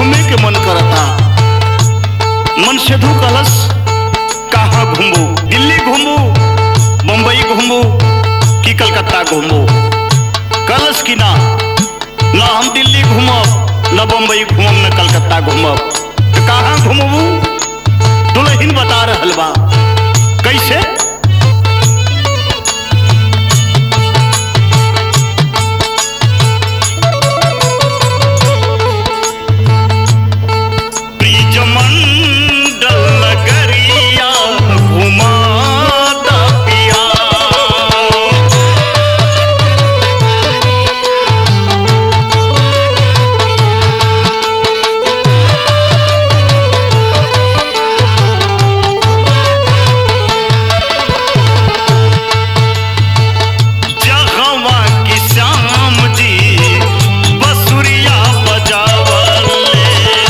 घूमे के मन करता मन से धू कलश कहाँ घूमू दिल्ली घूमू मुंबई घूमू कि कलकत्ता घूमू कलश की ना ना हम दिल्ली घूमब न बम्बई घूमब न कलकत्ता घूमब तो कहाँ घूमबू दुल्हन बता रहल बा कैसे ब्रिजमंडल नगरिया घुमाता पिया जहवा की श्याम जी बसुरिया बजावले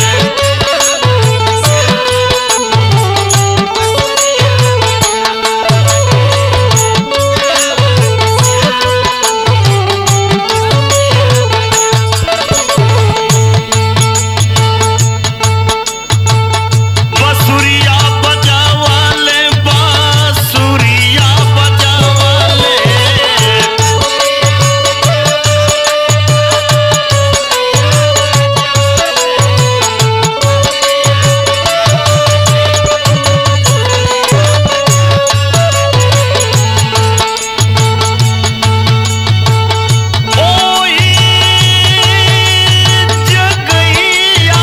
बसुरिया बजावले बांसुरिया बजावले ओई जगैया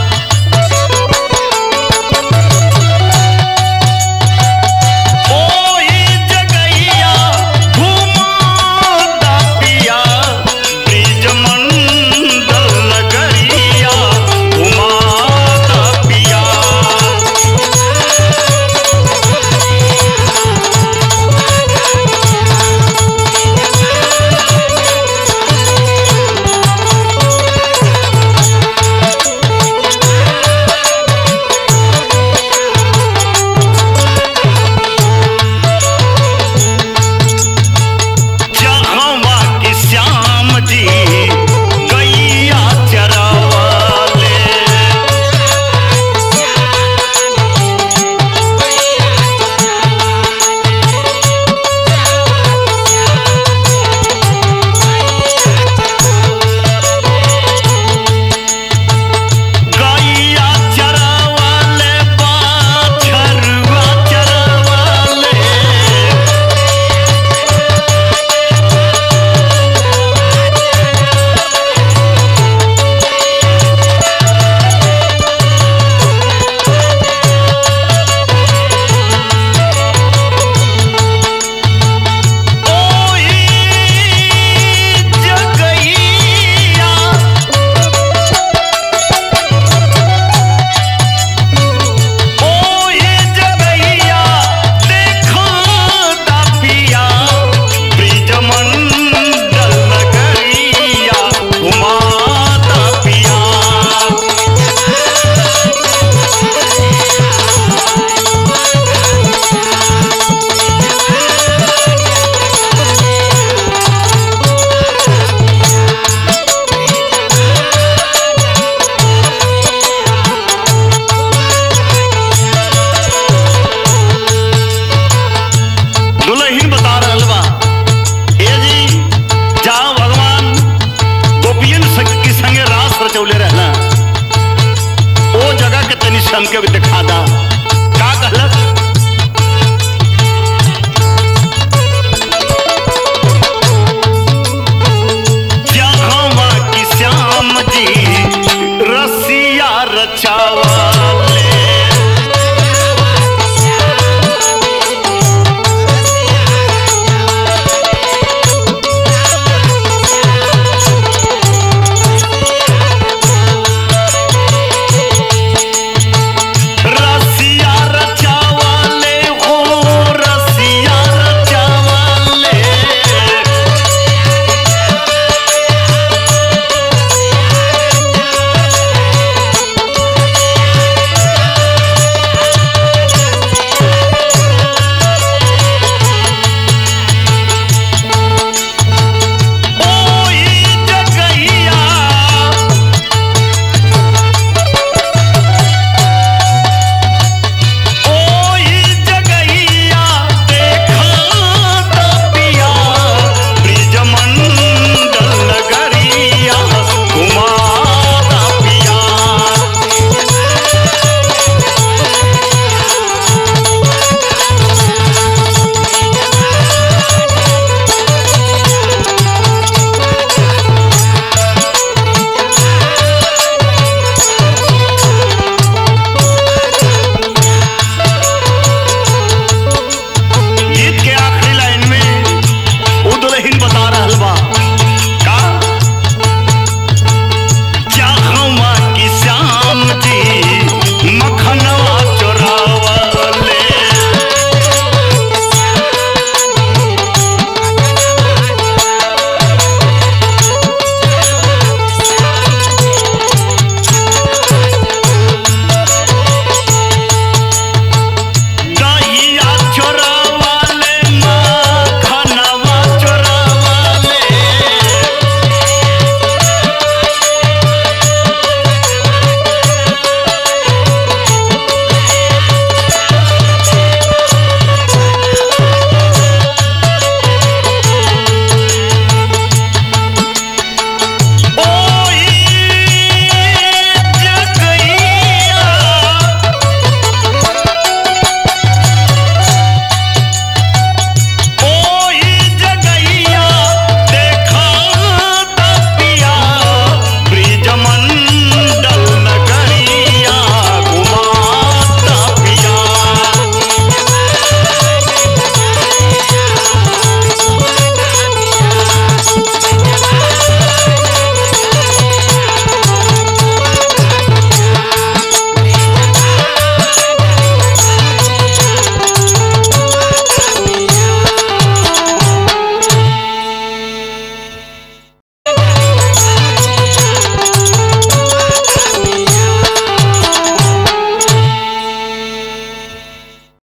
ओई जगैया घुमाता पिया ब्रिजमंडल नगरिया घुमाता पिया जहवा की श्याम जी गैया चरावाले गैया चरावाले बाछरुआ चरावाले ओई जगैया ओई जगैया देखो तापिया ब्रिजमंडल नगरिया घुमाता पिया दुल्हन बता रहल बा ए जी जहाँ भगवान गोपियन संग के संगे रास रचौले रहना ओ जगह के तनी से हमके भी दिखा दा का कहलक जहाँ की श्याम जी रसिया रचावा